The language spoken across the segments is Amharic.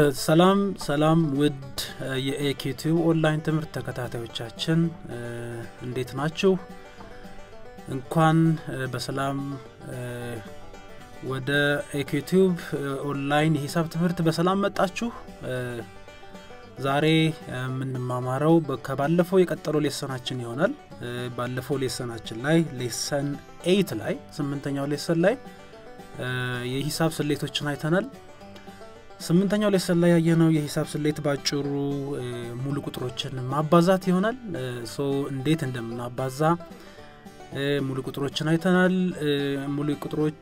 ሰላም ሰላም ውድ የኤኪቲዩብ ኦንላይን ትምህርት ተከታታዮቻችን እንዴት ናችሁ? እንኳን በሰላም ወደ ኤኪቲዩብ ኦንላይን የሂሳብ ትምህርት በሰላም መጣችሁ። ዛሬ የምንማማረው ከባለፈው የቀጠለው ሌሰናችን ይሆናል። ባለፈው ሌሰናችን ላይ ሌሰን ኤይት ላይ ስምንተኛው ሌሰን ላይ የሂሳብ ስሌቶችን አይተናል። ስምንተኛው ሌሰን ላይ ያየነው የሂሳብ ስሌት ባጭሩ ሙሉ ቁጥሮችን ማባዛት ይሆናል። ሶ እንዴት እንደምናባዛ ሙሉ ቁጥሮችን አይተናል። ሙሉ ቁጥሮች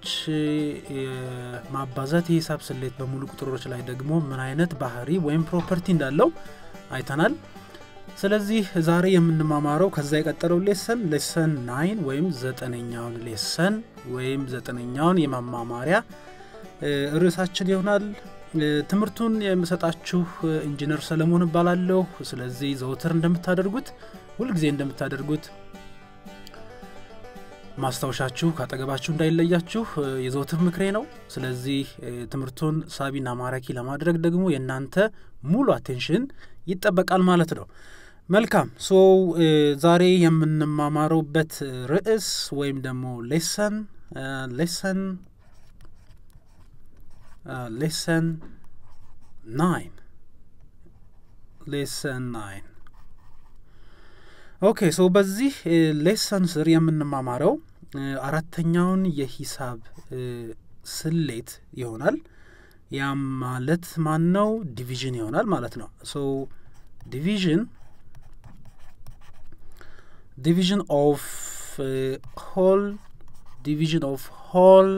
ማባዛት የሂሳብ ስሌት በሙሉ ቁጥሮች ላይ ደግሞ ምን አይነት ባህሪ ወይም ፕሮፐርቲ እንዳለው አይተናል። ስለዚህ ዛሬ የምንማማረው ከዛ የቀጠለው ሌሰን ሌሰን ናይን ወይም ዘጠነኛውን ሌሰን ወይም ዘጠነኛውን የማማማሪያ ርዕሳችን ይሆናል። ትምህርቱን የምሰጣችሁ ኢንጂነር ሰለሞን እባላለሁ። ስለዚህ ዘውትር እንደምታደርጉት ሁልጊዜ እንደምታደርጉት ማስታወሻችሁ ካጠገባችሁ እንዳይለያችሁ የዘውትር ምክሬ ነው። ስለዚህ ትምህርቱን ሳቢና ማራኪ ለማድረግ ደግሞ የእናንተ ሙሉ አቴንሽን ይጠበቃል ማለት ነው። መልካም ሶ ዛሬ የምንማማረውበት ርዕስ ወይም ደግሞ ሌሰን ሌሰን ሌሰን ናይን ሌሰን ናይን ኦኬ ሶ በዚህ ሌሰን ስር የምንማማረው አራተኛውን የሂሳብ ስሌት ይሆናል። ያም ማለት ማን ነው? ዲቪዥን ይሆናል ማለት ነው። ሶ ዲቪዥን ዲቪዥን ኦፍ ሆል ዲቪዥን ኦፍ ሆል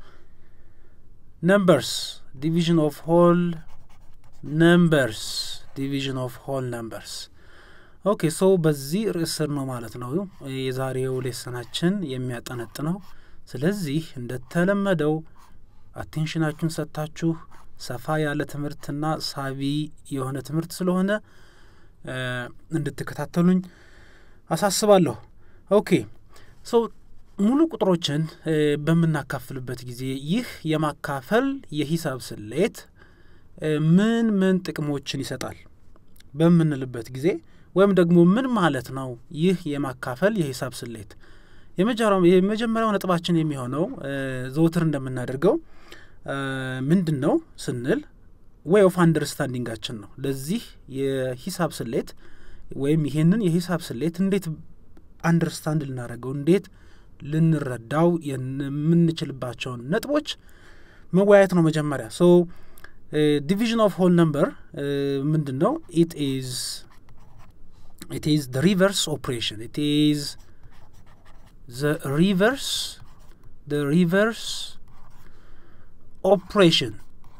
ነምበርስ ዲቪዥን ኦፍ ሆል ነምበርስ ዲቪዥን ኦፍ ሆል ነምበርስ ኦኬ ሶ በዚህ ርዕስ ስር ነው ማለት ነው የዛሬው ሌሰናችን የሚያጠነጥነው። ስለዚህ እንደተለመደው አቴንሽናችሁን ሰጥታችሁ ሰፋ ያለ ትምህርትና ሳቢ የሆነ ትምህርት ስለሆነ እንድትከታተሉኝ አሳስባለሁ። ኦኬ ሶ ሙሉ ቁጥሮችን በምናካፍልበት ጊዜ ይህ የማካፈል የሂሳብ ስሌት ምን ምን ጥቅሞችን ይሰጣል በምንልበት ጊዜ ወይም ደግሞ ምን ማለት ነው ይህ የማካፈል የሂሳብ ስሌት? የመጀመሪያው ነጥባችን የሚሆነው ዘውትር እንደምናደርገው ምንድን ነው ስንል ዌይ ኦፍ አንደርስታንዲንጋችን ነው። ለዚህ የሂሳብ ስሌት ወይም ይሄንን የሂሳብ ስሌት እንዴት አንደርስታንድ ልናደርገው እንዴት ልንረዳው የምንችልባቸውን ነጥቦች መወያየት ነው መጀመሪያ። ሶ ዲቪዥን ኦፍ ሆል ነምበር ምንድን ነው? ኢት ኢዝ it is the reverse operation it is the reverse the reverse operation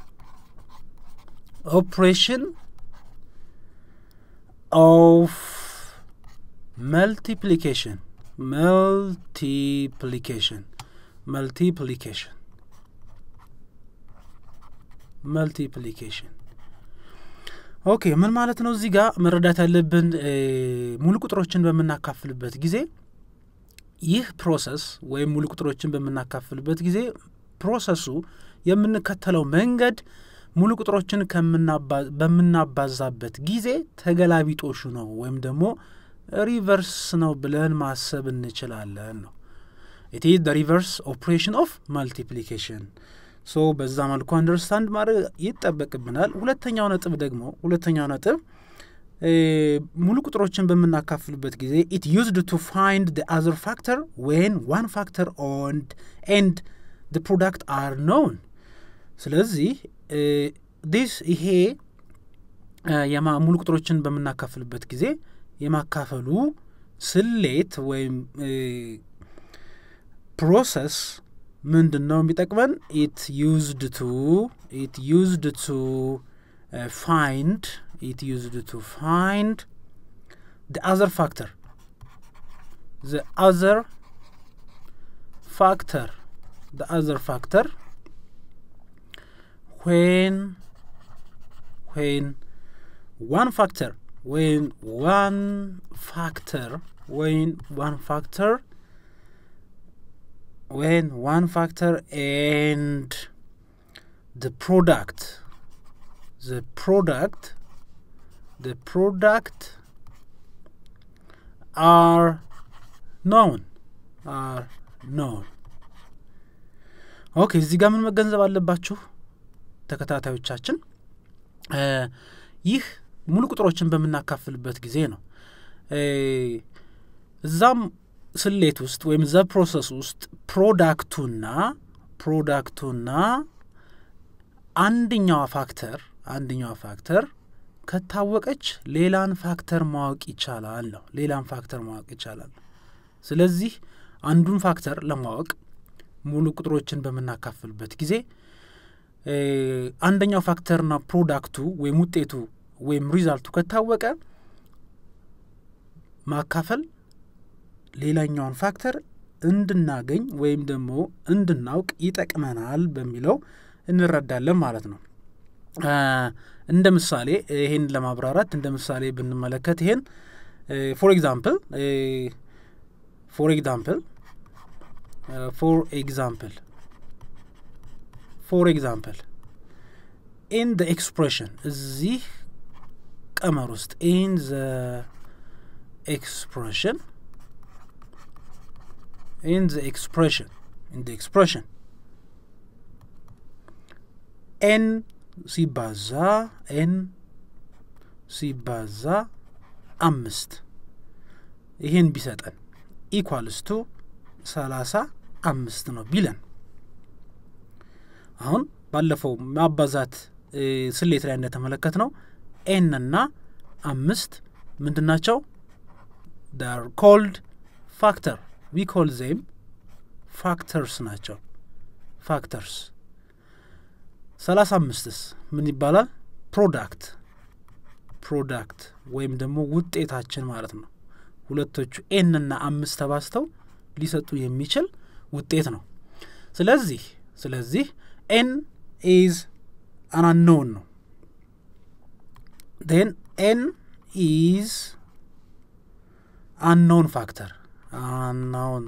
operation of multiplication multiplication multiplication multiplication ኦኬ ምን ማለት ነው? እዚህ ጋር መረዳት ያለብን ሙሉ ቁጥሮችን በምናካፍልበት ጊዜ ይህ ፕሮሰስ ወይም ሙሉ ቁጥሮችን በምናካፍልበት ጊዜ ፕሮሰሱ የምንከተለው መንገድ ሙሉ ቁጥሮችን በምናባዛበት ጊዜ ተገላቢጦሹ ነው ወይም ደግሞ ሪቨርስ ነው ብለን ማሰብ እንችላለን ነው። ኢት ኢዝ ሪቨርስ ኦፕሬሽን ኦፍ ማልቲፕሊኬሽን ሶ በዛ መልኩ አንደርስታንድ ማድረግ ይጠበቅብናል። ሁለተኛው ነጥብ ደግሞ ሁለተኛው ነጥብ ሙሉ ቁጥሮችን በምናካፍልበት ጊዜ ኢት ዩዝድ ቱ ፋይንድ ደ አዘር ፋክተር ዌን ዋን ፋክተር ኦንድ ኤንድ ደ ፕሮዳክት አር ኖውን። ስለዚህ ዲስ ይሄ ሙሉ ቁጥሮችን በምናካፍልበት ጊዜ የማካፈሉ ስሌት ወይም ፕሮሰስ ምንድን ነው የሚጠቅመን? ኢት ዩዝድ ቱ ኢት ዩዝድ ቱ ፋይንድ ኢት ዩዝድ ቱ ፋይንድ the other factor the other factor the other factor when when one factor when one factor when one factor when one factor and the product the product the product are known are known ኦኬ እዚህ ጋር ምን መገንዘብ አለባችሁ ተከታታዮቻችን ይህ ሙሉ ቁጥሮችን በምናካፍልበት ጊዜ ነው እዛም ስሌት ውስጥ ወይም ዘ ፕሮሰስ ውስጥ ፕሮዳክቱና ፕሮዳክቱና አንደኛዋ ፋክተር አንደኛዋ ፋክተር ከታወቀች ሌላን ፋክተር ማወቅ ይቻላል ነው ሌላን ፋክተር ማወቅ ይቻላል ስለዚህ አንዱን ፋክተር ለማወቅ ሙሉ ቁጥሮችን በምናካፍልበት ጊዜ አንደኛው ፋክተርና ፕሮዳክቱ ወይም ውጤቱ ወይም ሪዛልቱ ከታወቀ ማካፈል ሌላኛውን ፋክተር እንድናገኝ ወይም ደግሞ እንድናውቅ ይጠቅመናል በሚለው እንረዳለን ማለት ነው እንደ ምሳሌ ይሄን ለማብራራት እንደ ምሳሌ ብንመለከት ይሄን ፎር ኤግዛምፕል ፎር ኤግዛምፕል ፎር ኤግዛምፕል ፎር ኤግዛምፕል ኢን ዘ ኤክስፕሬሽን እዚህ ቀመር ውስጥ ኢን ዘ ኤክስፕሬሽን ኢን ዘ ኤክስፕሬሽን ኢን ዘ ኤክስፕሬሽን ኤን ሲባዛ ኤን ሲባዛ አምስት ይሄን ቢሰጠን ኢኳልስቱ ሰላሳ አምስት ነው ቢለን አሁን ባለፈው ማባዛት ስሌት ላይ እንደተመለከት ነው ኤን እና አምስት ምንድን ናቸው ዳር ኮልድ ፋክተር ዊ ኮል ዜም ፋክተርስ ናቸው ፋክተርስ ሰላሳ አምስትስ ምን ይባላል ፕሮዳክት ፕሮዳክት ወይም ደግሞ ውጤታችን ማለት ነው ሁለቶቹ ኤን እና አምስት ተባስተው ሊሰጡ የሚችል ውጤት ነው ስለዚህ ስለዚህ ኤን ኢዝ አን አንኖውን ነው ን ኤን ኢዝ አንኖውን ፋክተር አንኖውን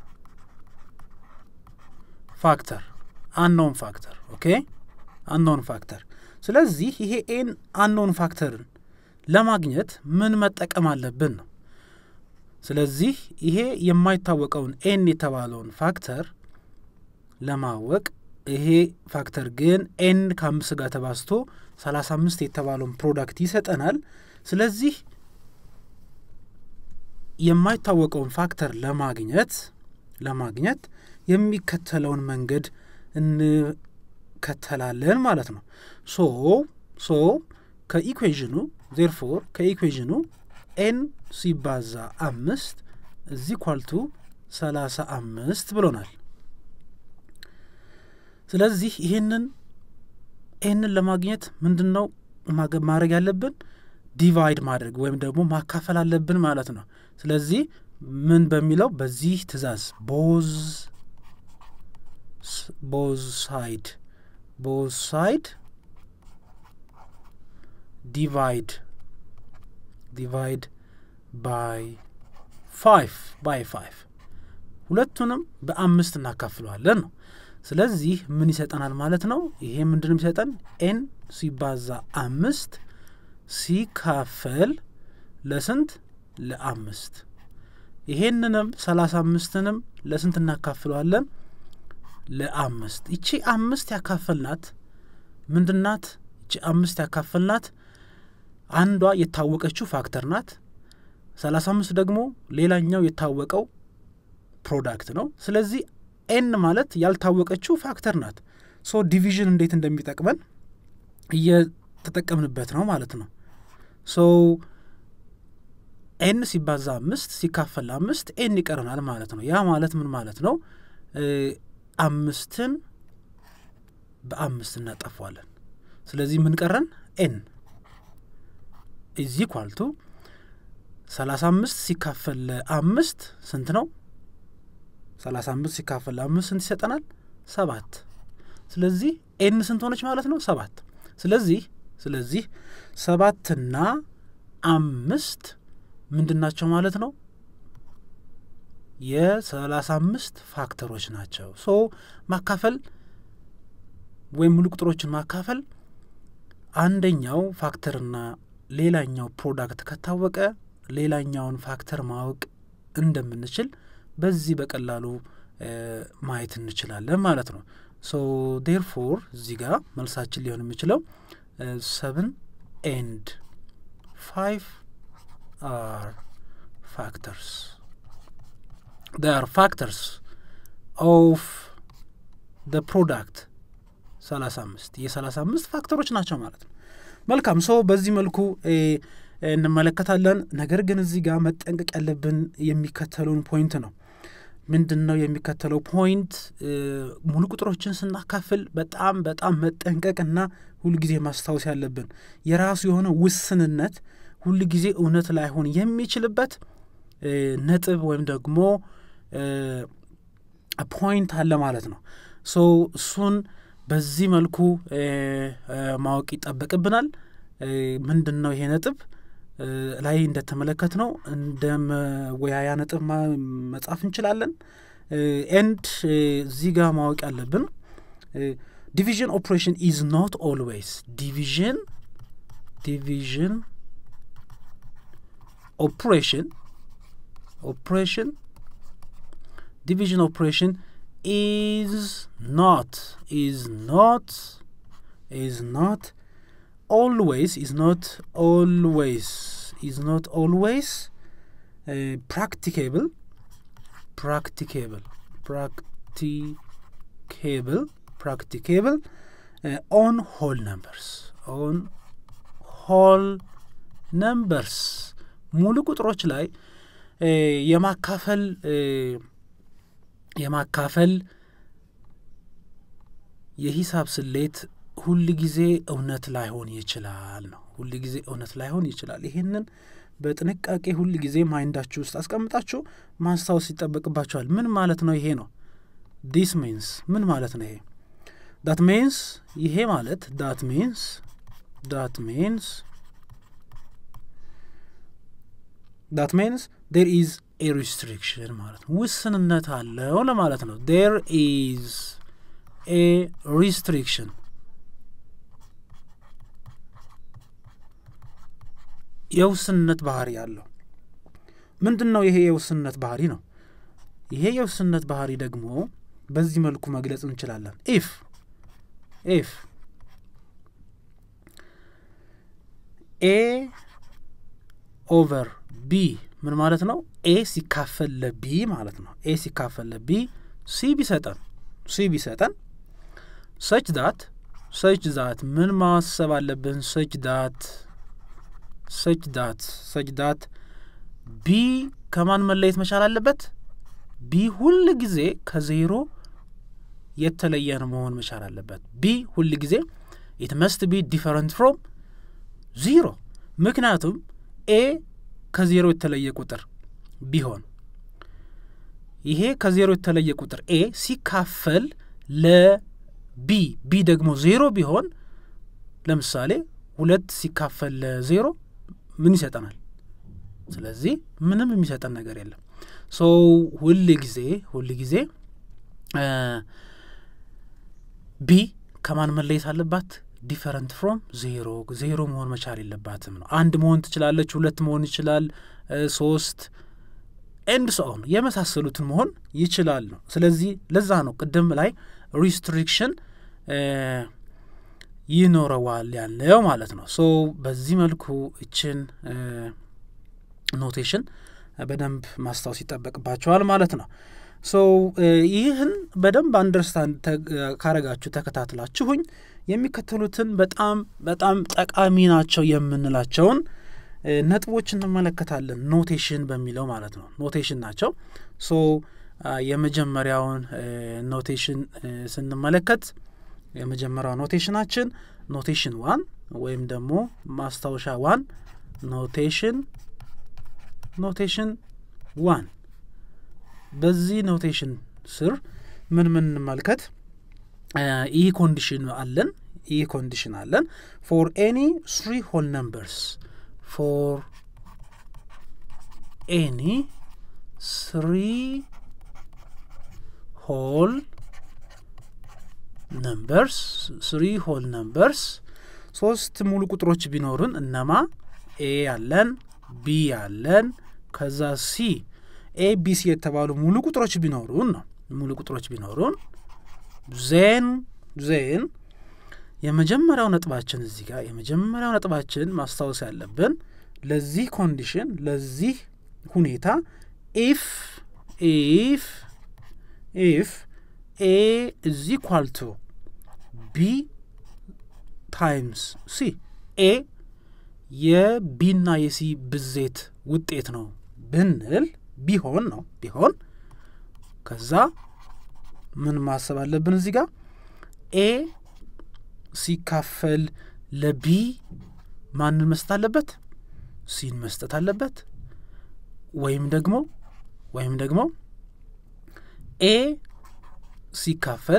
ፋክተር አንኖውን ፋክተር ኦኬ አንኖውን ፋክተር ስለዚህ ይሄ ኤን አንኖውን ፋክተርን ለማግኘት ምን መጠቀም አለብን ነው ስለዚህ ይሄ የማይታወቀውን ኤን የተባለውን ፋክተር ለማወቅ ይሄ ፋክተር ግን ኤን ከአምስት ጋር ተባዝቶ ሰላሳ አምስት የተባለውን ፕሮዳክት ይሰጠናል ስለዚህ የማይታወቀውን ፋክተር ለማግኘት ለማግኘት የሚከተለውን መንገድ እንከተላለን ማለት ነው ሶ ሶ ከኢኩዌዥኑ ዜርፎር ከኢኩዌዥኑ ኤን ሲባዛ አምስት እዚህ ኳልቱ ሰላሳ አምስት ብሎናል ስለዚህ ይህንን ይህንን ለማግኘት ምንድን ነው ማድረግ ያለብን ዲቫይድ ማድረግ ወይም ደግሞ ማካፈል አለብን ማለት ነው ስለዚህ ምን በሚለው በዚህ ትእዛዝ ቦዝ ቦዝ ሳይድ ቦዝ ሳይድ ዲቫይድ ዲቫይድ ባይ ፋይቭ ባይ ፋይቭ ሁለቱንም በአምስት እናካፍለዋለን ነው ስለዚህ ምን ይሰጠናል ማለት ነው ይሄ ምንድን የሚሰጠን ኤን ሲባዛ አምስት ሲካፈል ለስንት ለአምስት ይሄንንም ሰላሳ አምስትንም ለስንት እናካፍለዋለን ለአምስት ይቺ አምስት ያካፈልናት ምንድናት ይቺ አምስት ያካፈልናት አንዷ የታወቀችው ፋክተር ናት ሰላሳ አምስት ደግሞ ሌላኛው የታወቀው ፕሮዳክት ነው ስለዚህ ኤን ማለት ያልታወቀችው ፋክተር ናት ሶ ዲቪዥን እንዴት እንደሚጠቅመን እየተጠቀምንበት ነው ማለት ነው ሶ ኤን ሲባዛ አምስት ሲካፈል አምስት ኤን ይቀረናል ማለት ነው ያ ማለት ምን ማለት ነው አምስትን በአምስት እናጠፏለን ስለዚህ ምን ቀረን ኤን ኢዚ ኳልቱ ሰላሳ አምስት ሲካፈል ለአምስት ስንት ነው ሰላሳ አምስት ሲካፈል ለአምስት ስንት ይሰጠናል ሰባት ስለዚህ ኤን ስንት ሆነች ማለት ነው ሰባት ስለዚህ ስለዚህ ሰባትና አምስት ምንድን ናቸው ማለት ነው የሰላሳ አምስት ፋክተሮች ናቸው ሶ ማካፈል ወይም ሙሉ ቁጥሮችን ማካፈል አንደኛው ፋክተርና ሌላኛው ፕሮዳክት ከታወቀ ሌላኛውን ፋክተር ማወቅ እንደምንችል በዚህ በቀላሉ ማየት እንችላለን ማለት ነው። ሶ ዴርፎር እዚህ ጋር መልሳችን ሊሆን የሚችለው ሰብን ኤንድ ፋይቭ አር ፋክተርስ አር ፋክተርስ ኦፍ ደ ፕሮዳክት ሰላሳ አምስት የሰላሳ አምስት ፋክተሮች ናቸው ማለት ነው። መልካም ሰው በዚህ መልኩ እንመለከታለን። ነገር ግን እዚህ ጋር መጠንቀቅ ያለብን የሚከተለውን ፖይንት ነው። ምንድን ነው የሚከተለው ፖይንት? ሙሉ ቁጥሮችን ስናካፍል በጣም በጣም መጠንቀቅና ሁልጊዜ ማስታወስ ያለብን የራሱ የሆነ ውስንነት ሁልጊዜ እውነት ላይሆን የሚችልበት ነጥብ ወይም ደግሞ ፖይንት አለ ማለት ነው። ሶ እሱን በዚህ መልኩ ማወቅ ይጠበቅብናል። ምንድን ነው ይሄ ነጥብ? ላይ እንደተመለከት ነው እንደ መወያያ ነጥብ መጻፍ እንችላለን። ኤንድ እዚህ ጋር ማወቅ ያለብን ዲቪዥን ኦፕሬሽን ኢዝ ኖት ኦልዌይስ ዲቪዥን ዲቪዥን ኦፕሬሽን ኦፕሬሽን ዲቪዥን ኦፕሬሽን ኢዝ ኖት ኢዝ ኖት ኢዝ ኖት always is not always is not always uh, practicable practicable practicable practicable uh, on whole numbers on whole numbers ሙሉ ቁጥሮች ላይ የማካፈል የማካፈል የሂሳብ ስሌት ሁል ጊዜ እውነት ላይሆን ይችላል ነው። ሁል ጊዜ እውነት ላይሆን ይችላል። ይሄንን በጥንቃቄ ሁል ጊዜ ማይንዳችሁ ውስጥ አስቀምጣችሁ ማስታወስ ይጠበቅባችኋል። ምን ማለት ነው ይሄ ነው? ዲስ ሚንስ ምን ማለት ነው ይሄ? ዳት ሚንስ ይሄ ማለት ዳት ሚንስ ዳት ሚንስ ዳት ሚንስ ዴር ኢዝ ኤ ሪስትሪክሽን ማለት ነው። ውስንነት አለው ለማለት ነው። ዴር ኢዝ ኤ ሪስትሪክሽን የውስንነት ባህሪ አለው። ምንድን ነው ይሄ የውስንነት ባህሪ ነው? ይሄ የውስንነት ባህሪ ደግሞ በዚህ መልኩ መግለጽ እንችላለን። ኢፍ ኢፍ ኤ ኦቨር ቢ ምን ማለት ነው? ኤ ሲካፈል ለቢ ማለት ነው። ኤ ሲካፈል ለቢ ሲ ቢሰጠን ሲ ቢሰጠን ሰች ዳት ሰች ዳት ምን ማሰብ አለብን? ሰች ዳት ሰች ዳት ሰች ዳት ቢ ከማን መለየት መቻል አለበት? ቢ ሁል ጊዜ ከዜሮ የተለየን መሆን መቻል አለበት። ቢ ሁል ጊዜ ኢት መስት ቢ ዲፈረንት ፍሮም ዚሮ። ምክንያቱም ኤ ከዜሮ የተለየ ቁጥር ቢሆን ይሄ ከዜሮ የተለየ ቁጥር ኤ ሲካፈል ለቢ ቢ ደግሞ ዜሮ ቢሆን ለምሳሌ ሁለት ሲካፈል ለዜሮ ምን ይሰጠናል? ስለዚህ ምንም የሚሰጠን ነገር የለም። ሶ ሁል ጊዜ ሁል ጊዜ ቢ ከማን መለየት አለባት? ዲፈረንት ፍሮም ዜሮ ዜሮ መሆን መቻል የለባትም ነው። አንድ መሆን ትችላለች፣ ሁለት መሆን ይችላል፣ ሶስት ኤንድ ሰውን የመሳሰሉትን መሆን ይችላል ነው። ስለዚህ ለዛ ነው ቅድም ላይ ሪስትሪክሽን ይኖረዋል ያለው ማለት ነው። ሶ በዚህ መልኩ እችን ኖቴሽን በደንብ ማስታወስ ይጠበቅባቸዋል ማለት ነው። ሶ ይህን በደንብ አንደርስታንድ ካረጋችሁ ተከታትላችሁኝ የሚከተሉትን በጣም በጣም ጠቃሚ ናቸው የምንላቸውን ነጥቦች እንመለከታለን። ኖቴሽን በሚለው ማለት ነው። ኖቴሽን ናቸው። ሶ የመጀመሪያውን ኖቴሽን ስንመለከት የመጀመሪያው ኖቴሽናችን ኖቴሽን ዋን ወይም ደግሞ ማስታወሻ ዋን ኖቴሽን ኖቴሽን ዋን በዚህ ኖቴሽን ስር ምን ምን እንመልከት? ይህ ኮንዲሽን አለን ይህ ኮንዲሽን አለን ፎር ኤኒ ስሪ ሆል ነምበርስ ፎር ኤኒ ስሪ ሆል numbers three whole numbers ሶስት ሙሉ ቁጥሮች ቢኖሩን እነማ ኤ ያለን ቢ ያለን ከዛ ሲ ኤ ቢ ሲ የተባሉ ሙሉ ቁጥሮች ቢኖሩን ነው ሙሉ ቁጥሮች ቢኖሩን ዜን ዜን የመጀመሪያው ነጥባችን እዚህ ጋር የመጀመሪያው ነጥባችን ማስታወስ ያለብን ለዚህ ኮንዲሽን ለዚህ ሁኔታ ኢፍ ኢፍ ኢፍ ኤ ኢዝ ኢኳል ቱ ቢ ታይምስ ሲ ኤ የቢና የሲ ብዜት ውጤት ነው ብንል ቢሆን ነው ቢሆን ከዛ ምን ማሰብ አለብን እዚህ ጋር ኤ ሲካፈል ለቢ ማንን መስጠት አለበት ሲን መስጠት አለበት ወይም ደግሞ ወይም ደግሞ ኤ ሲካፈል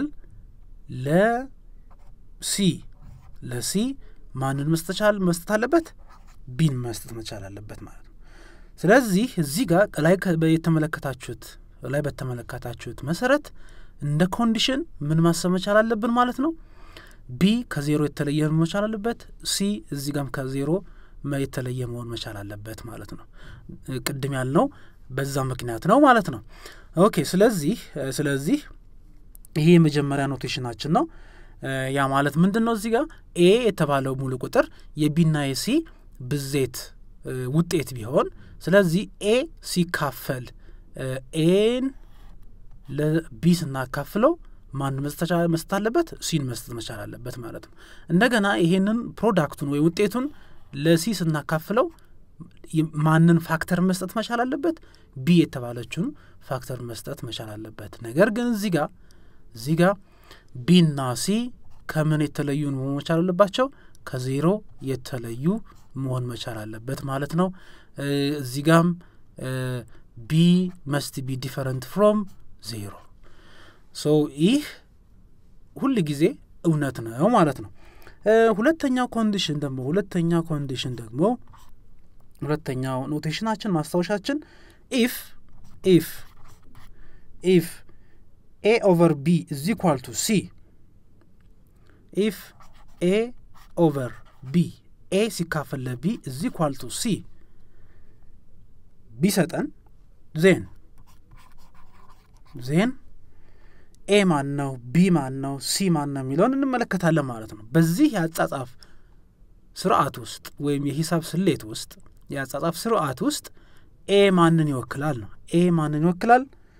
ለሲ ለሲ ማንን መስጠቻል መስጠት አለበት ቢን መስጠት መቻል አለበት ማለት ነው ስለዚህ እዚህ ጋር ላይ የተመለከታችሁት ላይ በተመለከታችሁት መሰረት እንደ ኮንዲሽን ምን ማሰብ መቻል አለብን ማለት ነው ቢ ከዜሮ የተለየ መቻል አለበት ሲ እዚህ ጋም ከዜሮ የተለየ መሆን መቻል አለበት ማለት ነው ቅድም ያልነው በዛ ምክንያት ነው ማለት ነው ኦኬ ስለዚህ ስለዚህ ይሄ የመጀመሪያ ኖቴሽናችን ነው ያ ማለት ምንድን ነው እዚህ ጋር ኤ የተባለው ሙሉ ቁጥር የቢና የሲ ብዜት ውጤት ቢሆን ስለዚህ ኤ ሲካፈል ኤን ለቢ ስናካፍለው ማን መስጠት አለበት ሲን መስጠት መቻል አለበት ማለት ነው እንደገና ይሄንን ፕሮዳክቱን ወይ ውጤቱን ለሲ ስናካፍለው ማንን ፋክተር መስጠት መቻል አለበት ቢ የተባለችውን ፋክተር መስጠት መቻል አለበት ነገር ግን እዚህ ጋር እዚህ ጋር ቢና ሲ ከምን የተለዩ መሆን መቻል አለባቸው ከዜሮ የተለዩ መሆን መቻል አለበት ማለት ነው እዚህ ጋም ቢ መስት ቢ ዲፈረንት ፍሮም ዜሮ ሶ ይህ ሁል ጊዜ እውነት ነው ማለት ነው ሁለተኛው ኮንዲሽን ደግሞ ሁለተኛው ኮንዲሽን ደግሞ ሁለተኛው ኖቴሽናችን ማስታወሻችን ኢፍ ኢፍ ኢፍ ኤ ኦቨር ቢ ኢዝ ኢኳል ቱ ሲ ኢፍ ኤ ኦቨር ቢ ኤ ሲካፈል ለቢ ኢዝ ኢኳል ቱ ሲ ቢሰጠን ዜን ዜን ኤ ማን ነው ቢ ማን ነው ሲ ማን ነው የሚለውን እንመለከታለን ማለት ነው በዚህ የአጻጻፍ ስርዓት ውስጥ ወይም የሂሳብ ስሌት ውስጥ የአጻጻፍ ስርዓት ውስጥ ኤ ማንን ይወክላል ነው ኤ ማንን ይወክላል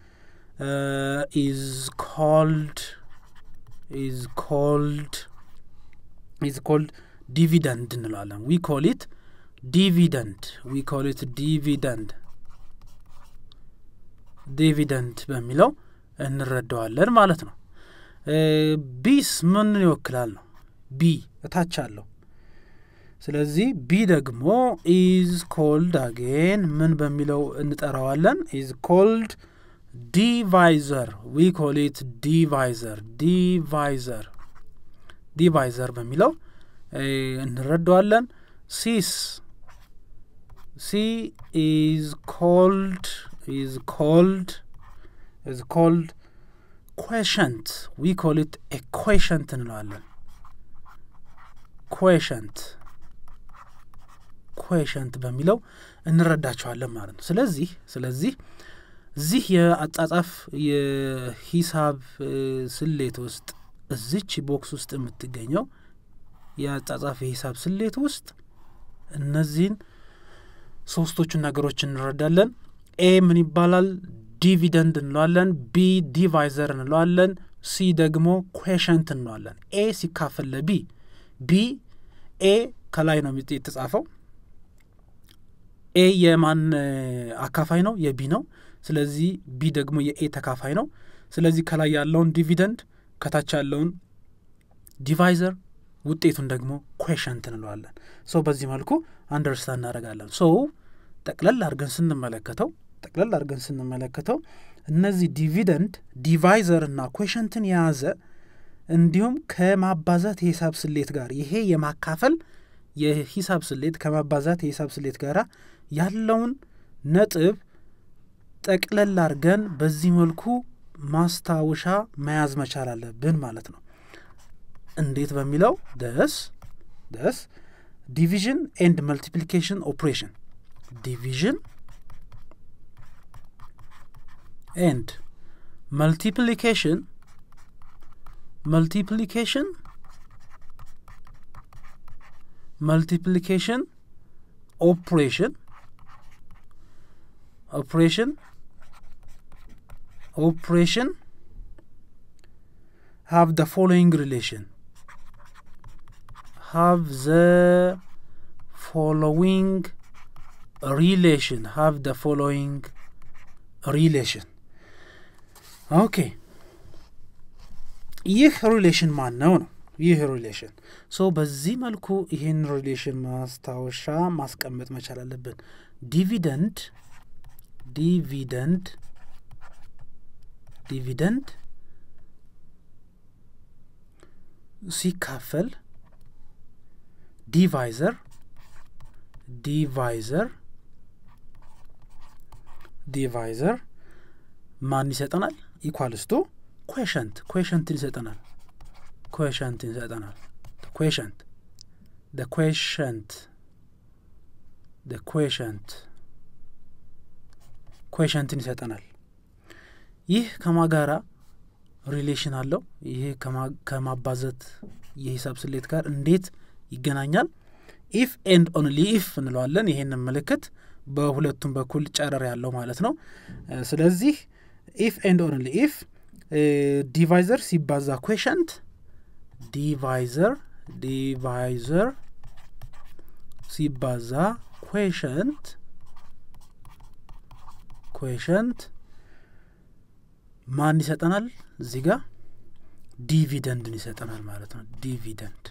ኢዝ ኮልድ ኢዝ ኮልድ ኢዝ ኮልድ ዲቪደንድ እንለዋለን ዊ ኮል ኢት ዲቪደንድ ዊ ኮል ኢት ዲቪደንድ ዲቪደንድ በሚለው እንረዳዋለን ማለት ነው ቢስ ምንን ይወክላል ነው ቢ እታች አለው ስለዚህ ቢ ደግሞ ኢዝ ኮልድ አጌን ምን በሚለው እንጠራዋለን ኢዝ ኮልድ ዲቫይዘር ዊ ኮል ኢት ዲቫይዘር ዲቫይዘር ዲቫይዘር በሚለው እንረዳዋለን ሲስ ሲ ኢዝ ኮልድ ኢዝ ኮልድ ኢዝ ኮልድ ኮሽንት ዊ ኮል ኢት ኤ ኮሽንት እንለዋለን ኮሽንት ኮሽንት በሚለው እንረዳቸዋለን ማለት ነው ስለዚህ ስለዚህ እዚህ የአጻጻፍ የሂሳብ ስሌት ውስጥ እዚች ቦክስ ውስጥ የምትገኘው የአጻጻፍ የሂሳብ ስሌት ውስጥ እነዚህን ሶስቶቹን ነገሮች እንረዳለን ኤ ምን ይባላል ዲቪደንድ እንለዋለን ቢ ዲቫይዘር እንለዋለን ሲ ደግሞ ኩዌሽንት እንለዋለን ኤ ሲካፈል ለቢ ቢ ኤ ከላይ ነው የተጻፈው ኤ የማን አካፋይ ነው የቢ ነው ስለዚህ ቢ ደግሞ የኤ ተካፋይ ነው ስለዚህ ከላይ ያለውን ዲቪደንድ ከታች ያለውን ዲቫይዘር ውጤቱን ደግሞ ኩዌሽንት እንለዋለን ሰው በዚህ መልኩ አንደርስታንድ እናደረጋለን ሶ ጠቅለል አድርገን ስንመለከተው ጠቅለል አድርገን ስንመለከተው እነዚህ ዲቪደንድ ዲቫይዘር እና ኩዌሽንትን የያዘ እንዲሁም ከማባዛት የሂሳብ ስሌት ጋር ይሄ የማካፈል የሂሳብ ስሌት ከማባዛት የሂሳብ ስሌት ጋር ያለውን ነጥብ ጠቅለል አድርገን በዚህ መልኩ ማስታወሻ መያዝ መቻል አለብን ማለት ነው እንዴት በሚለው ደስ ደስ ዲቪዥን ኤንድ መልቲፕሊኬሽን ኦፕሬሽን ዲቪዥን ኤንድ መልቲፕሊኬሽን multiplication multiplication operation operation operation have the following relation have the following relation have the following relation okay ይህ ሪሌሽን ማን ነው ነው ይህ ሪሌሽን ሶ በዚህ መልኩ ይህን ሪሌሽን ማስታወሻ ማስቀመጥ መቻል አለብን ዲቪደንድ ዲቪደንድ ዲቪደንድ ሲካፈል ዲቫይዘር ዲቫይዘር ዲቫይዘር ማን ይሰጠናል ኢኳልስቱ ኩዌሽንት ኩዌሽንትን ይሰጠናል ኩዌሽንትን ይሰጠናል ኩዌሽንት ደ ኩዌሽንት ደ ኩዌሽንት ኩዌሽንትን ይሰጠናል ይህ ከማጋራ ሪሌሽን አለው ይህ ከማባዘት የሂሳብ ስሌት ጋር እንዴት ይገናኛል ኢፍ ኤንድ ኦንሊ ኢፍ እንለዋለን ይሄንን ምልክት በሁለቱም በኩል ጨረር ያለው ማለት ነው ስለዚህ ኢፍ ኤንድ ኦንሊ ኢፍ ዲቫይዘር ሲባዛ ኩዌሽንት ዲቫይዘር ዲቫይዘር ሲባዛ ኩዌሽንት ኩዌሽንት ማን ይሰጠናል እዚህ ጋር ዲቪደንድን ይሰጠናል ማለት ነው ዲቪደንድ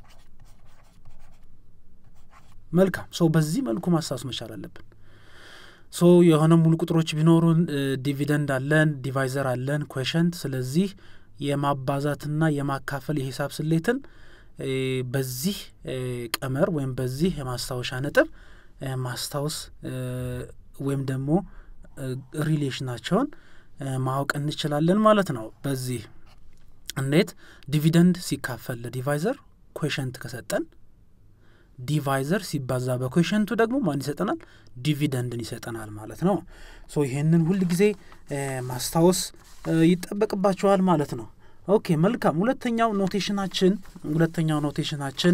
መልካም ሶ በዚህ መልኩ ማስታወስ መቻል አለብን ሶ የሆነ ሙሉ ቁጥሮች ቢኖሩን ዲቪደንድ አለን ዲቫይዘር አለን ኩዌሽንት ስለዚህ የማባዛትና የማካፈል የሂሳብ ስሌትን በዚህ ቀመር ወይም በዚህ የማስታወሻ ነጥብ ማስታወስ ወይም ደግሞ ሪሌሽናቸውን ማወቅ እንችላለን ማለት ነው በዚህ እንዴት ዲቪደንድ ሲካፈል ለዲቫይዘር ኩዌሽንት ከሰጠን ዲቫይዘር ሲባዛ በኩዌሽንቱ ደግሞ ማን ይሰጠናል ዲቪደንድን ይሰጠናል ማለት ነው ሶ ይሄንን ሁል ጊዜ ማስታወስ ይጠበቅባቸዋል ማለት ነው ኦኬ መልካም ሁለተኛው ኖቴሽናችን ሁለተኛው ኖቴሽናችን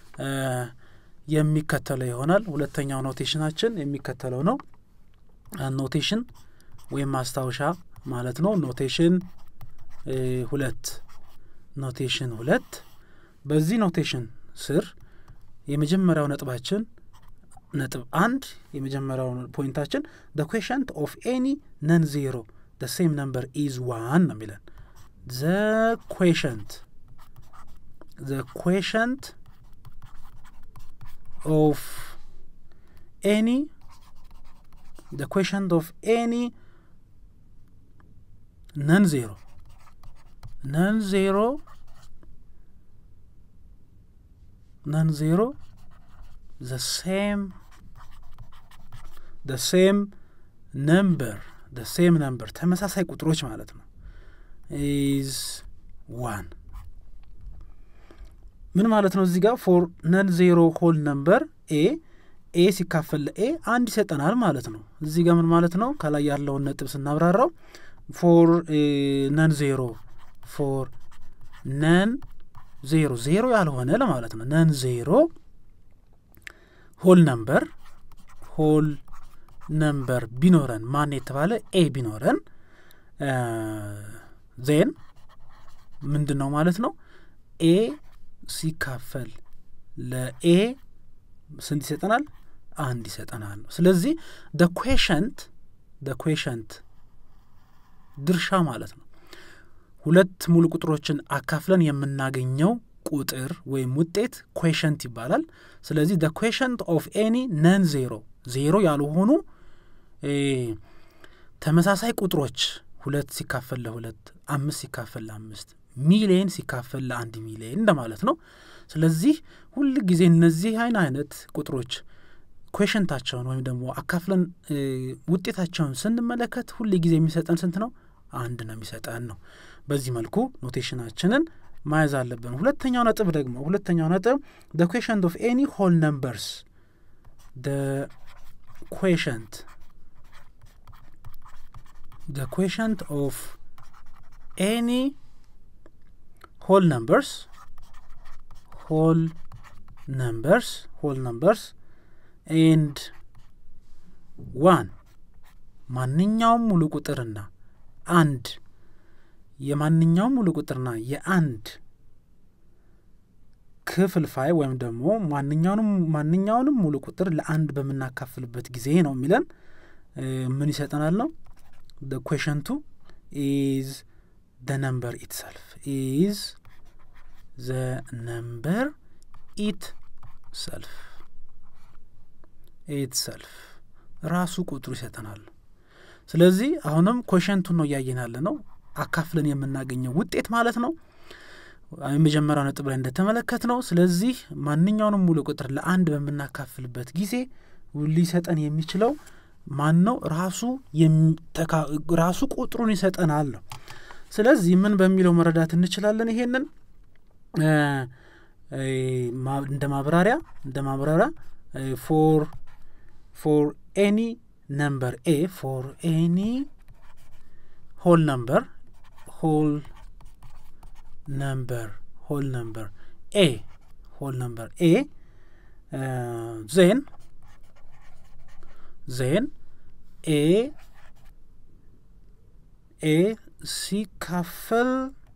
የሚከተለው ይሆናል ሁለተኛው ኖቴሽናችን የሚከተለው ነው ኖቴሽን ወይም ማስታወሻ ማለት ነው ኖቴሽን ሁለት ኖቴሽን ሁለት በዚህ ኖቴሽን ስር የመጀመሪያው ነጥባችን ነጥብ አንድ የመጀመሪያው ፖይንታችን ደ ኩዌሽንት ኦፍ ኤኒ ነን ዜሮ ደ ሴም ነምበር ኢዝ ዋን ነው የሚለን ዘ ኩዌሽንት ዘ ኩዌሽንት ኦፍ ኤኒ the quotient of any non-zero non-zero non-zero the same the same number the same number ተመሳሳይ ቁጥሮች ማለት ነው is one ምን ማለት ነው እዚህ ጋር ፎር ነን ዜሮ ሆል ነምበር ኤ ኤ ሲካፈል ለኤ አንድ ይሰጠናል ማለት ነው እዚህ ጋር ምን ማለት ነው ከላይ ያለውን ነጥብ ስናብራራው ፎር ነን ዜሮ ፎር ነን ዜሮ ዜሮ ያልሆነ ለማለት ነው ነን ዜሮ ሆል ነምበር ሆል ነምበር ቢኖረን ማን የተባለ ኤ ቢኖረን ዜን ምንድን ነው ማለት ነው ኤ ሲካፈል ለኤ ስንት ይሰጠናል አንድ ይሰጠናል ነው ስለዚህ ደ ኩዌሽንት ደ ኩዌሽንት ድርሻ ማለት ነው ሁለት ሙሉ ቁጥሮችን አካፍለን የምናገኘው ቁጥር ወይም ውጤት ኩዌሽንት ይባላል ስለዚህ ደ ኩዌሽንት ኦፍ ኤኒ ነን ዜሮ ዜሮ ያልሆኑ ተመሳሳይ ቁጥሮች ሁለት ሲካፈል ለሁለት አምስት ሲካፈል ለአምስት ሚሊየን ሲካፈል ለአንድ ሚሊየን እንደማለት ነው ስለዚህ ሁል ጊዜ እነዚህ አይን አይነት ቁጥሮች ኩዌሽንታቸውን ወይም ደግሞ አካፍለን ውጤታቸውን ስንመለከት ሁል ጊዜ የሚሰጠን ስንት ነው አንድ ነው የሚሰጠን ነው በዚህ መልኩ ኖቴሽናችንን ማያዝ አለብን። ሁለተኛው ነጥብ ደግሞ ሁለተኛው ነጥብ ደ ኩዌሽንት ኦፍ ኤኒ ሆል ነምበርስ ደ ኩዌሽንት ደ ኩዌሽንት ኦፍ ኤኒ ሆል ነምበርስ ሆል ነምበርስ ሆል ነምበርስ ኤንድ ዋን ማንኛውም ሙሉ ቁጥርና አንድ የማንኛውም ሙሉ ቁጥርና የአንድ ክፍልፋይ ወይም ደግሞ ማንኛውንም ማንኛውንም ሙሉ ቁጥር ለአንድ በምናካፍልበት ጊዜ ነው የሚለን ምን ይሰጠናል ነው ደ ኩዌሽንቱ ኢዝ ደ ነምበር ኢትሰልፍ ኢዝ ዘ ነምበር ኢት ሰልፍ ኢት ሰልፍ ራሱ ቁጥሩ ይሰጠናል። ስለዚህ አሁንም ኮሸንቱን ነው እያየን ያለ ነው አካፍለን የምናገኘው ውጤት ማለት ነው። የመጀመሪያው ነጥብ ላይ እንደተመለከት ነው። ስለዚህ ማንኛውንም ሙሉ ቁጥር ለአንድ በምናካፍልበት ጊዜ ሊሰጠን የሚችለው ማን ነው? ራሱ ራሱ ቁጥሩን ይሰጠናል ነው። ስለዚህ ምን በሚለው መረዳት እንችላለን? ይሄንን እንደ ማብራሪያ እንደ ማብራሪያ ፎር ፎር ኤኒ ነምበር ኤ ፎር ኤኒ ሆል ነምበር ሆል ነምበር ሆል ነምበር ኤ ሆል ነምበር ኤ ዜን ዜን ኤ ኤ ሲካፈል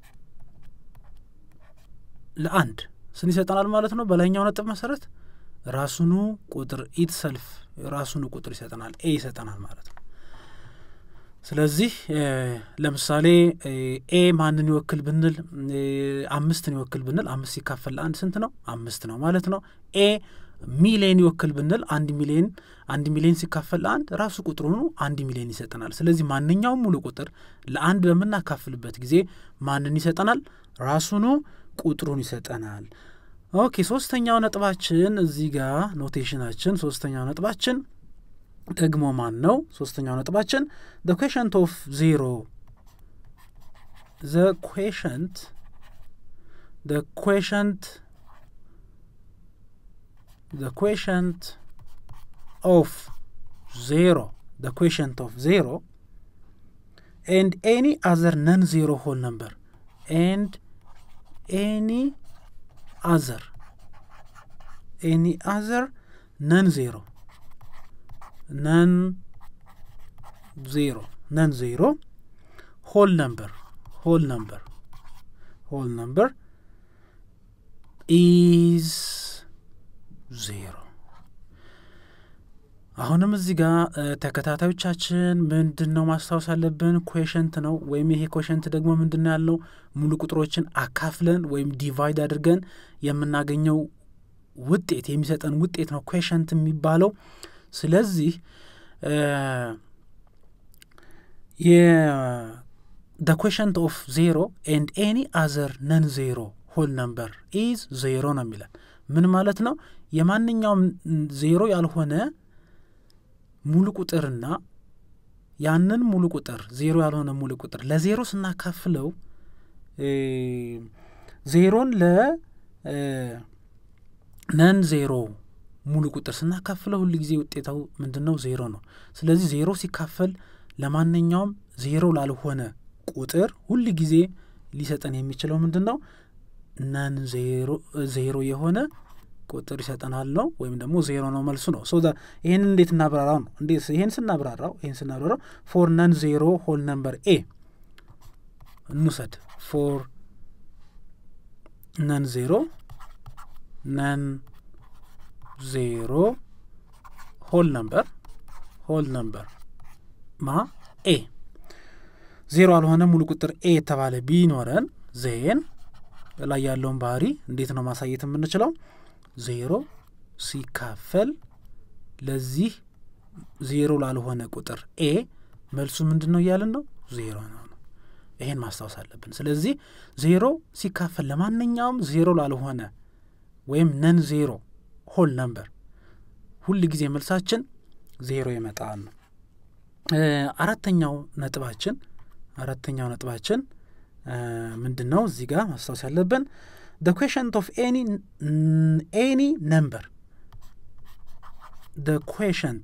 ለአንድ ስን ይሰጠናል ማለት ነው። በላይኛው ነጥብ መሰረት ራሱኑ ቁጥር ኢት ሰልፍ ራሱኑ ቁጥር ይሰጠናል ኤ ይሰጠናል ማለት ነው። ስለዚህ ለምሳሌ ኤ ማንን ይወክል ብንል አምስትን ይወክል ብንል አምስት ሲካፈል ለአንድ ስንት ነው? አምስት ነው ማለት ነው። ኤ ሚሊየን ይወክል ብንል አንድ ሚሊየን አንድ ሚሊየን ሲካፈል ለአንድ ራሱ ቁጥሩኑ አንድ ሚሊየን ይሰጠናል። ስለዚህ ማንኛውም ሙሉ ቁጥር ለአንድ በምናካፍልበት ጊዜ ማንን ይሰጠናል? ራሱኑ ቁጥሩን ይሰጠናል። ኦኬ ሶስተኛው ነጥባችን እዚህ ጋር ኖቴሽናችን ሶስተኛው ነጥባችን ደግሞ ማን ነው? ሶስተኛው ነጥባችን ዘ ኩዌሽንት ኦፍ ዜሮ ዘ ኩዌሽንት ዘ ኩዌሽንት ዘ ኩዌሽንት ኦፍ ዜሮ ዘ ኩዌሽንት ኦፍ ዜሮ ኤንድ ኤኒ አዘር ነን ዜሮ ሆል ነምበር ኤንድ ኤኒ አዘር ኤኒ አዘር ነን ዜሮ ነን ዜሮ ነን ዜሮ ሆል ነምበር ሆል ነምበር ሆል ነምበር ኢዝ ዜሮ። አሁንም እዚህ ጋር ተከታታዮቻችን ምንድን ነው ማስታወስ አለብን? ኮሸንት ነው ወይም ይሄ ኮሸንት ደግሞ ምንድን ነው ያልነው? ሙሉ ቁጥሮችን አካፍለን ወይም ዲቫይድ አድርገን የምናገኘው ውጤት የሚሰጠን ውጤት ነው ኮሸንት የሚባለው። ስለዚህ ደ ኮሸንት ኦፍ ዜሮ ኤንድ ኤኒ አዘር ነን ዜሮ ሆል ነምበር ኢዝ ዜሮ ነው የሚለን። ምን ማለት ነው? የማንኛውም ዜሮ ያልሆነ ሙሉ ቁጥርና ያንን ሙሉ ቁጥር ዜሮ ያልሆነ ሙሉ ቁጥር ለዜሮ ስናካፍለው ዜሮን ለነን ዜሮ ሙሉ ቁጥር ስናካፍለው ሁል ጊዜ ውጤታው ምንድን ነው? ዜሮ ነው። ስለዚህ ዜሮ ሲካፈል ለማንኛውም ዜሮ ላልሆነ ቁጥር ሁል ጊዜ ሊሰጠን የሚችለው ምንድን ነው? ነን ዜሮ የሆነ ቁጥር ይሰጠናል ነው ወይም ደግሞ ዜሮ ነው መልሱ ነው። ሶ ይህን እንዴት እናብራራው ነው? እንዴት ይህን ስናብራራው ይህን ስናብራራው ፎር ነን ዜሮ ሆል ነምበር ኤ እንውሰድ። ፎር ነን ዜሮ ነን ዜሮ ሆል ነምበር ሆል ነምበር ማ ኤ ዜሮ ያልሆነ ሙሉ ቁጥር ኤ የተባለ ቢኖረን ዜን ላይ ያለውን ባህሪ እንዴት ነው ማሳየት የምንችለው? ዜሮ ሲካፈል ለዚህ ዜሮ ላልሆነ ቁጥር ኤ መልሱ ምንድን ነው እያልን ነው? ዜሮ ነው ነው። ይሄን ማስታወስ አለብን። ስለዚህ ዜሮ ሲካፈል ለማንኛውም ዜሮ ላልሆነ ወይም ነን ዜሮ ሆል ነምበር ሁል ጊዜ መልሳችን ዜሮ ይመጣል ነው። አራተኛው ነጥባችን አራተኛው ነጥባችን ምንድን ነው እዚህ ጋር ማስታወስ ያለብን the quotient of any any number the quotient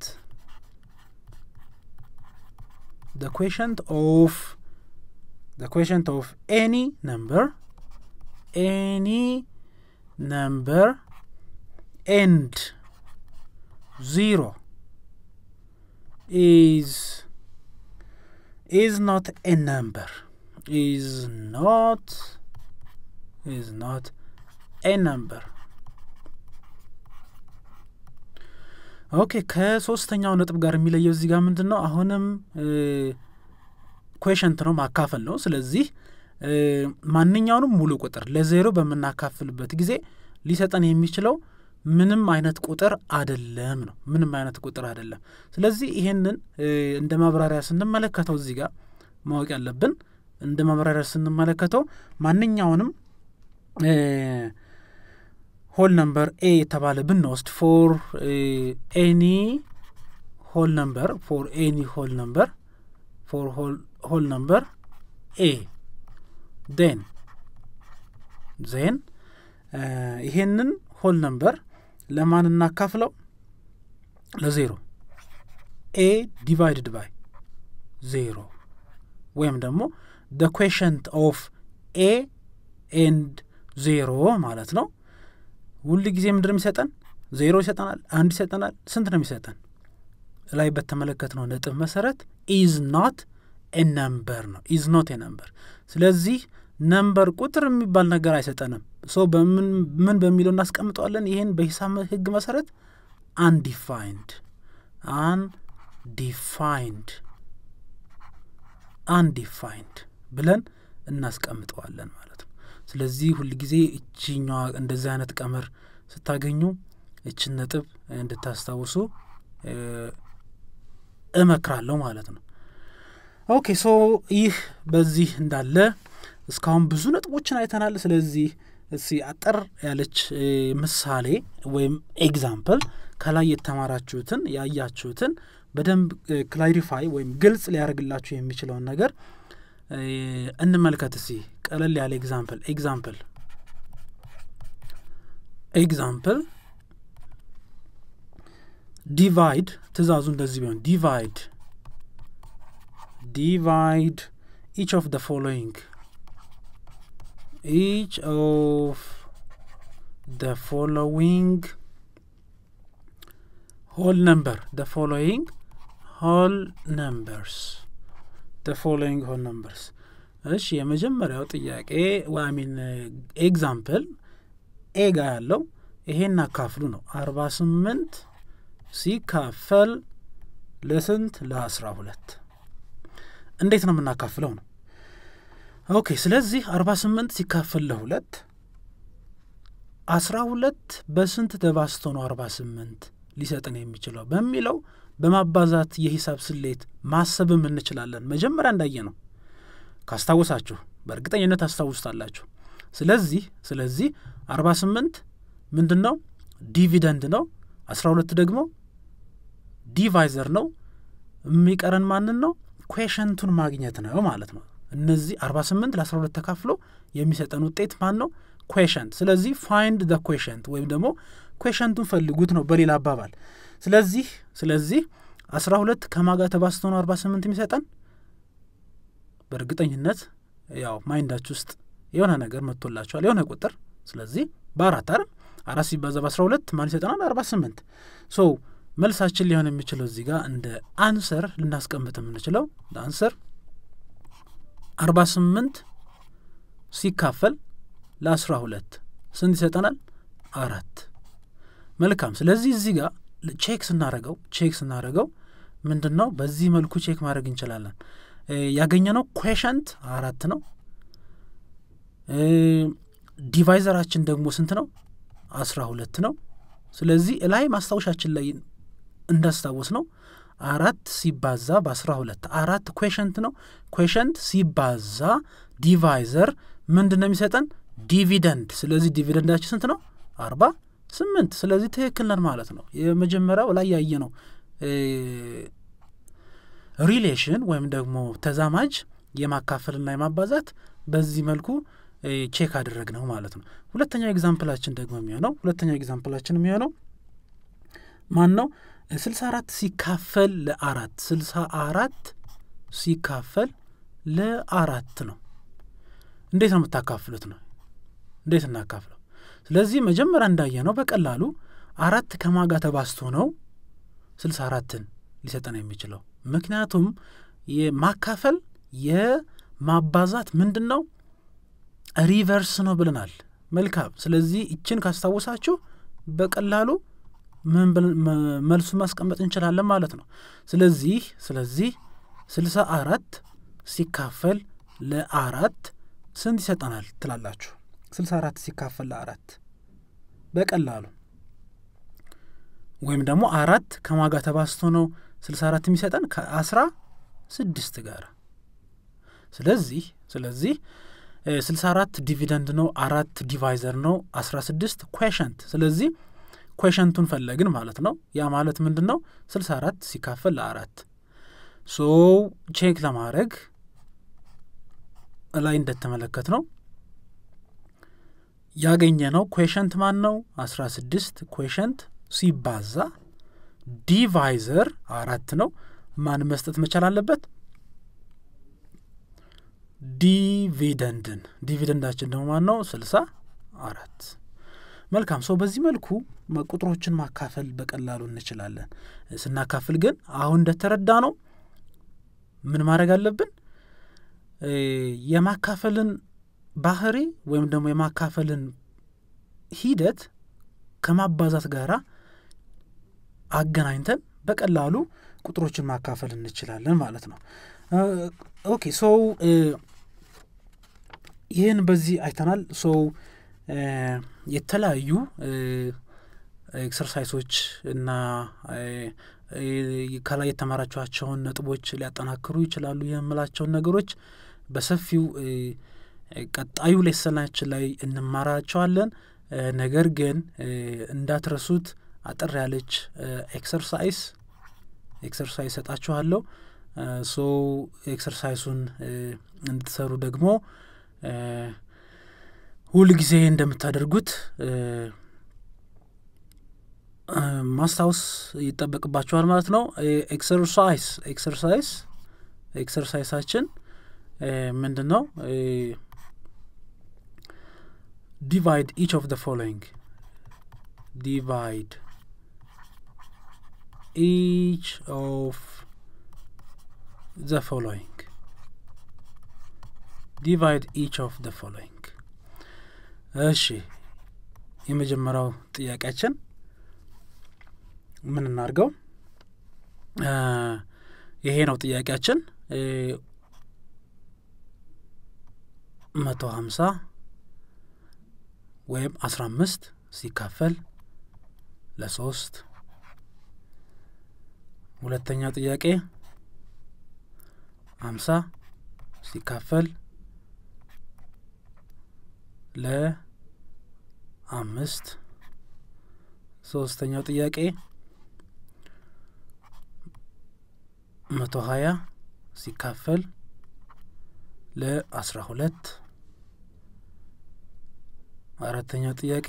the quotient of the quotient of any number any number and zero is is not a number is not is not a number ኦኬ ከሶስተኛው ነጥብ ጋር የሚለየው እዚህ ጋር ምንድን ነው አሁንም ኩዌሽንት ነው ማካፈል ነው ስለዚህ ማንኛውንም ሙሉ ቁጥር ለዜሮ በምናካፍልበት ጊዜ ሊሰጠን የሚችለው ምንም አይነት ቁጥር አደለም ነው ምንም አይነት ቁጥር አደለም ስለዚህ ይሄንን እንደ ማብራሪያ ስንመለከተው እዚህ ጋር ማወቅ ያለብን እንደ ማብራሪያ ስንመለከተው ማንኛውንም ሆል ነምበር ኤ የተባለ ብንወስድ ፎር ኤኒ ሆል ነምበር ፎር ኤኒ ሆል ነምበር ፎር ሆል ነምበር ኤ ዜን ዜን ይሄንን ሆል ነምበር ለማን እናካፍለው ለዜሮ ኤ ዲቫይድድ ባይ ዜሮ ወይም ደግሞ ደ ኩዌሽንት ኦፍ ኤ ኤንድ ዜሮ ማለት ነው ሁል ጊዜ ምንድን ነው የሚሰጠን ዜሮ ይሰጠናል አንድ ይሰጠናል ስንት ነው የሚሰጠን ላይ በተመለከትነው ነጥብ መሰረት ኢዝ ኖት ኤ ነምበር ነው ኢዝ ኖት ኤ ነምበር ስለዚህ ነምበር ቁጥር የሚባል ነገር አይሰጠንም ሶ በምን ምን በሚለው እናስቀምጠዋለን ይህን በሂሳብ ህግ መሰረት አንዲፋይንድ አንዲፋይንድ አንዲፋይንድ ብለን እናስቀምጠዋለን ማለት ነው ስለዚህ ሁል ጊዜ እችኛዋ እንደዚህ አይነት ቀመር ስታገኙ እችን ነጥብ እንድታስታውሱ እመክራለሁ ማለት ነው ኦኬ ሶ ይህ በዚህ እንዳለ እስካሁን ብዙ ነጥቦችን አይተናል ስለዚህ እሲ አጠር ያለች ምሳሌ ወይም ኤግዛምፕል ከላይ የተማራችሁትን ያያችሁትን በደንብ ክላሪፋይ ወይም ግልጽ ሊያደርግላችሁ የሚችለውን ነገር እንመልከት እሲ ቀለል ያለ ኤግዛምፕል ኤግዛምፕል ኤግዛምፕል ዲቫይድ ትእዛዙ እንደዚህ ቢሆን ዲቫይድ ዲቫይድ ኢች ኦፍ ደ ፎሎዊንግ each of the following whole number the following whole numbers the following whole numbers እሺ የመጀመሪያው ጥያቄ ዋሚን ኤግዛምፕል ኤ ጋ ያለው ይሄን አካፍሉ ነው አርባ ስምንት ሲካፈል ለስንት ለአስራ ሁለት እንዴት ነው የምናካፍለው ነው ኦኬ ስለዚህ አርባ ስምንት ሲካፈል ለሁለት አስራ ሁለት በስንት ተባስቶ ነው አርባ ስምንት ሊሰጥን የሚችለው በሚለው በማባዛት የሂሳብ ስሌት ማሰብም እንችላለን መጀመሪያ እንዳየ ነው ካስታወሳችሁ በእርግጠኝነት አስታውስታላችሁ ስለዚህ ስለዚህ አርባ ስምንት ምንድን ነው ዲቪደንድ ነው አስራ ሁለት ደግሞ ዲቫይዘር ነው የሚቀረን ማንን ነው ኩዌሽንቱን ማግኘት ነው ማለት ነው እነዚህ አርባ ስምንት ለአስራ ሁለት ተካፍሎ የሚሰጠን ውጤት ማን ነው ኩዌሽንት ስለዚህ ፋይንድ ደ ኩዌሽንት ወይም ደግሞ ኩዌሽንቱን ፈልጉት ነው በሌላ አባባል ስለዚህ ስለዚህ አስራ ሁለት ከማጋ ተባስቶ ነው አርባ ስምንት የሚሰጠን በእርግጠኝነት ያው ማይንዳች ውስጥ የሆነ ነገር መጥቶላቸዋል የሆነ ቁጥር ስለዚህ በአራት አይደል አራት ሲባዛ በአስራ ሁለት ማን ይሰጠናል አርባ ስምንት ሶ መልሳችን ሊሆን የሚችለው እዚህ ጋር እንደ አንሰር ልናስቀምጥ የምንችለው አንሰር አርባ ስምንት ሲካፈል ለአስራ ሁለት ስንት ይሰጠናል አራት መልካም ስለዚህ እዚህ ጋር ቼክ ስናረገው ቼክ ስናረገው ምንድን ነው በዚህ መልኩ ቼክ ማድረግ እንችላለን ያገኘነው ኩዌሽንት አራት ነው ዲቫይዘራችን ደግሞ ስንት ነው አስራ ሁለት ነው ስለዚህ እላይ ማስታወሻችን ላይ እንዳስታወስ ነው አራት ሲባዛ በአስራ ሁለት አራት ኩዌሽንት ነው ኩዌሽንት ሲባዛ ዲቫይዘር ምንድን ነው የሚሰጠን ዲቪደንድ ስለዚህ ዲቪደንዳችን ስንት ነው አርባ ስምንት ስለዚህ ትክክል ነን ማለት ነው የመጀመሪያው ላይ ያየ ነው ሪሌሽን ወይም ደግሞ ተዛማጅ የማካፈልና የማባዛት በዚህ መልኩ ቼክ አደረግ ነው ማለት ነው። ሁለተኛው ኤግዛምፕላችን ደግሞ የሚሆነው ሁለተኛው ኤግዛምፕላችን የሚሆነው ማን ነው? ስልሳ አራት ሲካፈል ለአራት ስልሳ አራት ሲካፈል ለአራት ነው። እንዴት ነው የምታካፍሉት ነው? እንዴት እናካፍለው? ስለዚህ መጀመሪያ እንዳየ ነው በቀላሉ አራት ከማጋ ተባስቶ ነው ስልሳ አራትን ሊሰጠን የሚችለው ምክንያቱም የማካፈል የማባዛት ምንድን ነው ሪቨርስ ነው ብለናል። መልካም። ስለዚህ ይችን ካስታወሳችሁ በቀላሉ ምን መልሱን ማስቀመጥ እንችላለን ማለት ነው። ስለዚህ ስለዚህ ስልሳ አራት ሲካፈል ለአራት ስንት ይሰጠናል ትላላችሁ? ስልሳ አራት ሲካፈል ለአራት በቀላሉ ወይም ደግሞ አራት ከማጋ ተባስቶ ነው ስልሳ አራት የሚሰጠን ከአስራ ስድስት ጋር ስለዚህ ስለዚህ ስልሳ አራት ዲቪደንድ ነው፣ አራት ዲቫይዘር ነው፣ አስራ ስድስት ኩዌሸንት። ስለዚህ ኩዌሸንቱን ፈለግን ማለት ነው። ያ ማለት ምንድን ነው? ስልሳ አራት ሲካፈል ለአራት ሶ ቼክ ለማድረግ ላይ እንደተመለከት ነው ያገኘ ነው ኩዌሸንት ማን ነው? አስራ ስድስት ኩዌሸንት ሲባዛ ዲቫይዘር አራት ነው። ማን መስጠት መቻል አለበት? ዲቪደንድን ዲቪደንዳችን ደግሞ ማን ነው? ስልሳ አራት መልካም ሰው በዚህ መልኩ ቁጥሮችን ማካፈል በቀላሉ እንችላለን። ስናካፍል ግን አሁን እንደተረዳ ነው ምን ማድረግ አለብን? የማካፈልን ባህሪ ወይም ደግሞ የማካፈልን ሂደት ከማባዛት ጋራ አገናኝተን በቀላሉ ቁጥሮችን ማካፈል እንችላለን ማለት ነው። ኦኬ ሶው ይህን በዚህ አይተናል። ሶው የተለያዩ ኤክሰርሳይሶች እና ከላይ የተማራችኋቸውን ነጥቦች ሊያጠናክሩ ይችላሉ የምላቸውን ነገሮች በሰፊው ቀጣዩ ሌሰናችን ላይ እንማራቸዋለን። ነገር ግን እንዳትረሱት አጠር ያለች ኤክሰርሳይስ ኤክሰርሳይዝ ሰጣችኋለሁ። ሶ ኤክሰርሳይሱን እንድትሰሩ ደግሞ ሁል ጊዜ እንደምታደርጉት ማስታወስ ይጠበቅባችኋል ማለት ነው። ኤክሰርሳይዝ ኤክሰርሳይዝ ኤክሰርሳይሳችን ምንድን ነው? ዲቫይድ ኢች ኦፍ ደ ፎሎዊንግ ዲቫይድ ኢች ኦፍ ዘ ፎሎዊንግ ዲቫይድ ኢች ኦፍ ደ ፎሎዊንግ። እሺ የመጀመሪያው ጥያቄያችን ምን እናድርገው? ይሄ ነው ጥያቄያችን። መቶ ሀምሳ ወይም አስራ አምስት ሲካፈል ለሶስት ሁለተኛው ጥያቄ ሀምሳ ሲካፈል ለአምስት ሶስተኛው ጥያቄ መቶ ሀያ ሲካፈል ለአስራ ሁለት አራተኛው ጥያቄ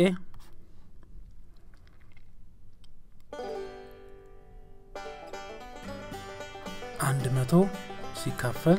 አንድ መቶ ሲካፈል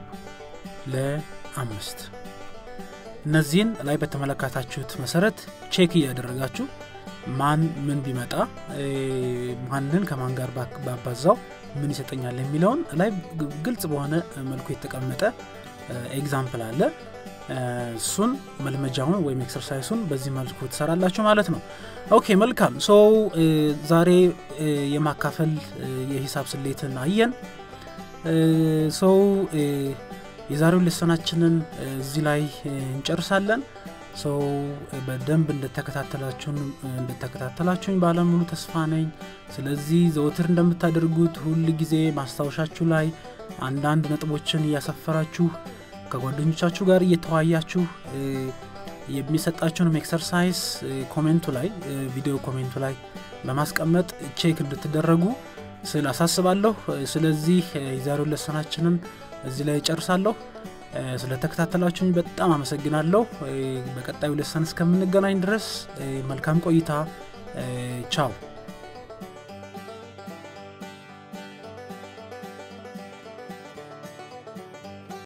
ለአምስት እነዚህን ላይ በተመለከታችሁት መሰረት ቼክ እያደረጋችሁ ማን ምን ቢመጣ ማንን ከማን ጋር ባባዛው ምን ይሰጠኛል የሚለውን ላይ ግልጽ በሆነ መልኩ የተቀመጠ ኤግዛምፕል አለ። እሱን መልመጃውን ወይም ኤክሰርሳይሱን በዚህ መልኩ ትሰራላችሁ ማለት ነው። ኦኬ መልካም። ሶ ዛሬ የማካፈል የሂሳብ ስሌትን አየን። ሰው የዛሬው ልሰናችንን እዚህ ላይ እንጨርሳለን። ሰው በደንብ እንደተከታተላችሁን እንደተከታተላችሁኝ ባለሙሉ ተስፋ ነኝ። ስለዚህ ዘወትር እንደምታደርጉት ሁል ጊዜ ማስታወሻችሁ ላይ አንዳንድ ነጥቦችን እያሰፈራችሁ ከጓደኞቻችሁ ጋር እየተወያያችሁ የሚሰጣችሁንም ኤክሰርሳይዝ ኮሜንቱ ላይ ቪዲዮ ኮሜንቱ ላይ በማስቀመጥ ቼክ እንድትደረጉ ስል አሳስባለሁ። ስለዚህ የዛሬው ለሰናችንን እዚህ ላይ ጨርሳለሁ። ስለተከታተላችሁኝ በጣም አመሰግናለሁ። በቀጣዩ ለሰን እስከምንገናኝ ድረስ መልካም ቆይታ። ቻው